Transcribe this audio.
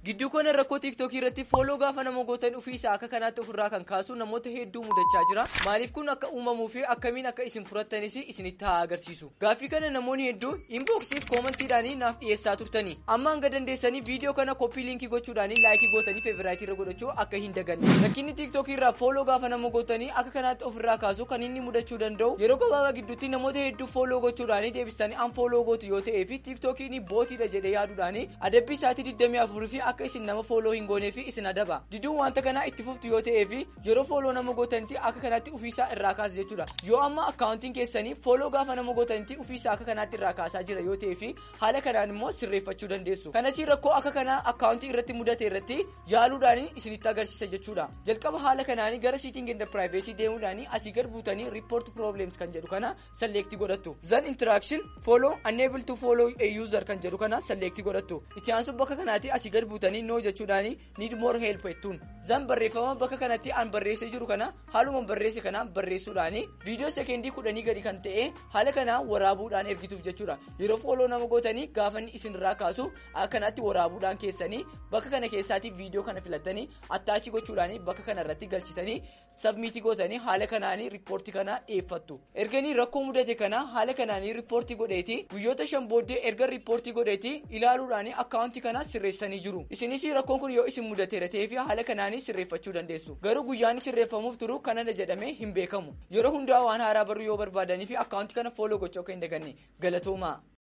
gidduu kana rakkoo tiiktookii irratti fooloo gaafa nama gootan ofiisaa akka kanaatti ofirraa kan kaasu namoota hedduu mudachaa jira maaliif kun akka uumamuu fi akkamiin akka isin furattanis isinitti haa agarsiisu gaaffii kana namoonni hedduu inboksiif koomantiidhaanii naaf dhiyeessaa turtanii amma hanga dandeessanii viidiyoo kana koppii liinkii gochuudhaanii laayikii gootanii feeviraayitii irra godhachuu akka hin daganne rakkinni tiiktookii irraa fooloo gaafa nama gootanii akka kanaatti ofirraa kaasu kan inni mudachuu danda'u yeroo gabaabaa gidduutti namoota hedduu fooloo gochuudhaanii deebistanii an fooloo gootu yoo ta'ee fi tiiktookiin bootiidha jedhee yaaduudhaanii adabbii isaatii 24 fi akka isin nama fooloo hin goonee fi isin adaba diduun wanta kanaa itti fuftu yoo ta'ee fi yeroo fooloo nama gootanitti akka kanaatti ofiisaa irraa kaasa jechuudha yoo amma akkaawuntiin keessanii fooloo gaafa nama gootanitti ofiisaa akka kanaatti irraa kaasaa jira yoo ta'ee fi haala kanaan immoo sirreeffachuu dandeessu kanas rakkoo akka kanaa akkaawuntii irratti mudate irratti yaaluudhaan isinitti agarsiisa jechuudha jalqaba haala kanaanii gara siitiin genda piraayiveesii deemuudhaan asii gad buutanii riippoort piroobileems kan jedhu kana salleektii godhattu zan intiraakshn fooloo unable to follow a user kan jedhu kana salleektii godhattu itti aansu bakka kanaatti asii gad buutanii noo jechuudhaan need more help jettuun zan barreeffama bakka kanatti an barreessee jiru kana haaluma barreesse kana barreessuudhaan viidiyoo sekeendii kudhanii gadi kan ta'e haala kanaa waraabuudhaan ergituuf jechuudha yeroo fooloo nama gootanii gaafanni isinirraa kaasu akkanatti waraabuudhaan keessanii bakka kana keessaatii viidiyoo kana filattanii attaachii gochuudhaan bakka kana irratti galchitanii sabmiitii gootanii haala kanaanii riippoortii kana dhiyeeffattu erganii rakkoo mudate kana haala kanaanii riippoortii godheeti guyyoota shan booddee erga riippoortii godheeti ilaaluudhaan akkaawuntii kana sirreessanii jiru isinis rakkoon kun yoo isin mudateera ta'ee fi haala kanaanii sirreeffachuu dandeessu garuu guyyaan sirreeffamuuf turu kanadha jedhamee hin beekamu yeroo hundaa waan haaraa baruu yoo barbaadanii fi akkaawuntii kana fooloo gochuu akka hin daganne galatoomaa.